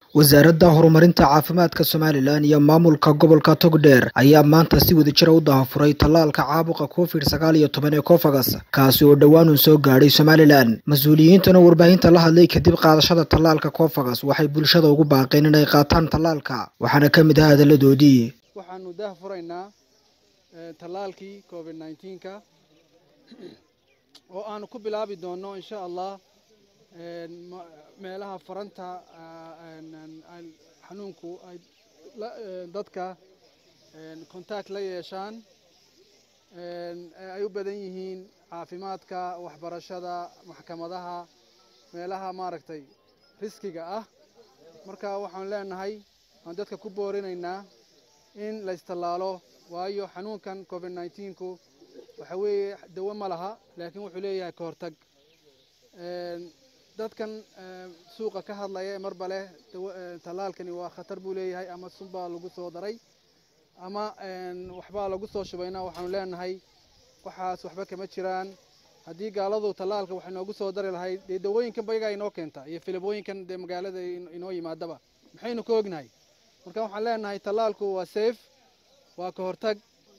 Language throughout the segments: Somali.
wasaaradda horumarinta caafimaadka somalilan iyo maamulka gobolka togdheer ayaa maanta si wadajira u dahafuray tallaalka caabuqa covid sagaal iyo toban ee cofagas kaasi oo dhowaan uu soo gaadhay somalilan mas-uuliyiintana warbaahinta la hadlay kadib qaadashada tallaalka cofagas waxay bulshada ugu baaqeen inay qaataan tallaalka waxaana ka mid ah hadaladoodii waxaanu dahafuraynaa tallaalkii covid nneteen-ka oo aanu ku bilaabi doonno insha allah meelaha faranta xanuunku ay dadka contact la yeeshaan ay u badan yihiin caafimaadka waxbarashada maxkamadaha meelaha maaragtay riskiga ah marka waxaan leenahay waan dadka ku boorinaynaa in la istallaalo waayo xanuunkan covid nneteen-ku waxa weeye dawo ma laha laakiin wuxuu leeyahay ka hortag dadkan suuqa ka hadlaya marba leh tallaalkani waa khatar buu leeyahay ama sunbaa lagu soo daray ama waxbaa lagu soo shubayna waxaanu leenahay waxaas waxba kama jiraan haddii gaaladu tallaalka wax inoogu soo dari lahayd dee dawooyinkan bayagaa inoo keenta iyo filibooyinkan dee magaalada inoo yimaadaba maxaynu ka ognahay marka waxaan leenahay tallaalku waa safe waa ka hortag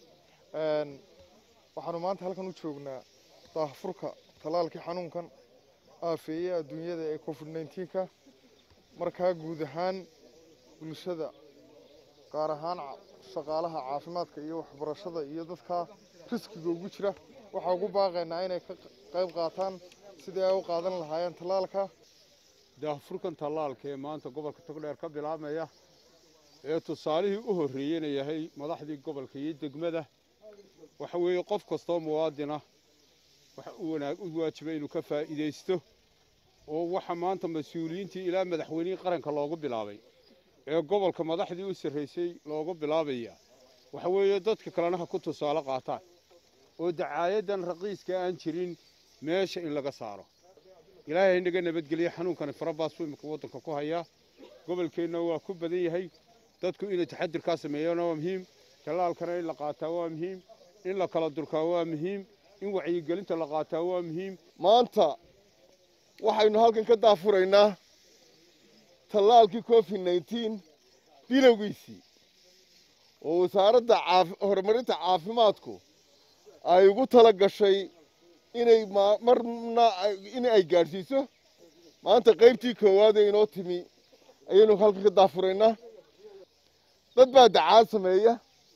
waxaanu maanta halkan u joognaa daahfurka tallaalkii xanuunkan aafeeye adduunyada ee covid nneteen-ka markaa guud ahaan bulshada gaar ahaan shaqaalaha caafimaadka iyo waxbarashada iyo dadka riskiga ugu jira waxaa ugu baaqaynaa inay ka qayb qaataan sidii ay u qaadan lahaayeen tallaalka daahfurkan tallaalka ee maanta gobolka togdheer ka bilaabmaya ee tusaalihii u horreeyeyna yahay madaxdii gobolka iyo degmada waxa weeye qof kastoo muwaadina waxa uu wanaag u waajibay inuu ka faa'iidaysto oo waxa maanta mas-uuliyiintii ilaa madaxweynihii qaranka loogu bilaabay ee gobolka madaxdii u sarraysay loogu bilaabaya waxa weeye dadka kalena ha ku tusaale qaataan oo dacaayadan raqiiska aan jirin meesha in laga saaro ilaahay inaga nabadgeliya xanuunkani farabaas buu imika waddanka ku hayaa gobolkeenna waa ku badan yahay dadku inay taxadirkaa sameeyana waa muhiim tallaalkana in la qaataa waa muhiim in la kala durkaa waa muhiim in wacyigelinta la qaataa waa muhiim maanta waxaynu halkan ka daafuraynaa tallaalkii covid nneteen bilowgiisii oo wasaaradda horumarinta caafimaadku ay ugu tala gashay inay marna in ay gaadhsiiso maanta qaybtii koowaad ee inoo timi ayaynu halkan ka daafuraynaa dad baa dacaad sameeya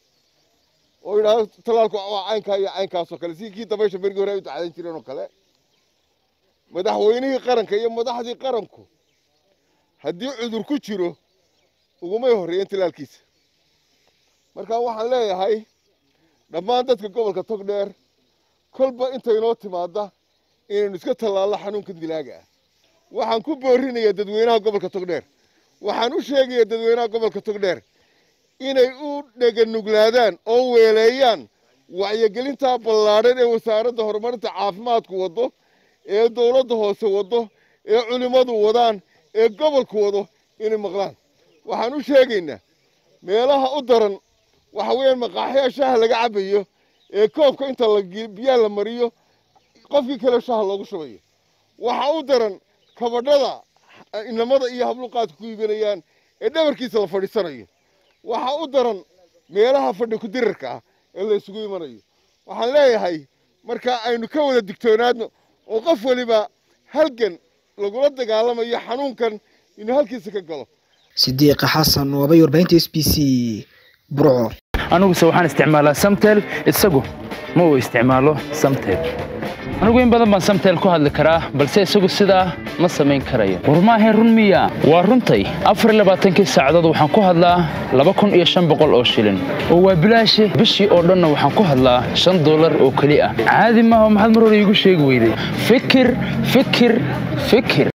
oo yidhaahdo tallaalku waa caynkaa iyo caynkaasoo kale si kii dabaysha berigii hore ay u dacaadan jireen oo kale madaxweynihii qaranka iyo madaxdii qaranku haddii cudur ku jiro ugumay horreeyeen tallaalkiisa marka waxaan leeyahay dhammaan dadka gobolka togdheer kolba intaynoo timaadda inaynu iska tallaallo xanuunkan dilaaga ah waxaan ku boorinayaa dadweynaha gobolka togdheer waxaan u sheegayaa dadweynaha gobolka togdheer inay u dheganuglaadaan oo weeleeyaan wacyigelintaa ballaadhan ee wasaaradda horumarinta caafimaadku waddo ee dowladda hoose waddo ee culimmadu wadaan ee gobolku wado inay maqlaan waxaan u sheegaynaa meelaha u daran waxa weeyaan maqaaxyaa shaaha laga cabayo ee koobka inta biyaha la mariyo qofkii kale shaaha loogu shubayo waxa u daran kabadhada inamada iyo habluqaadka ku iibinayaan ee dhabarkiisa la fadhiisanayo waxaa u daran meelaha fadhi ku-dirarka ah ee la isugu imanayo waxaan leeyahay marka aynu ka wada digtoonaadno oo qof weliba halgan lagula dagaalamayo xanuunkan inuu halkiisa ka galo sidiiqa xasan waabay warbaahinta s b c burco aniguse waxaan isticmaalaa samtel isagu ma uu isticmaalo samtel anigu in badan baan samtel ku hadli karaa balse isagu sidaa ma samayn karayo war maahayn run miya waa runtay afarlabaaatankii saacadood waxaan ku hadlaa laba kun iyo shan boqol oo shilin oo waa bilaashe bishii oo dhanna waxaan ku hadlaa shan dollar oo keli ah caadi maaha maxaad mar hore iigu sheegi weyday fikir fikir fikir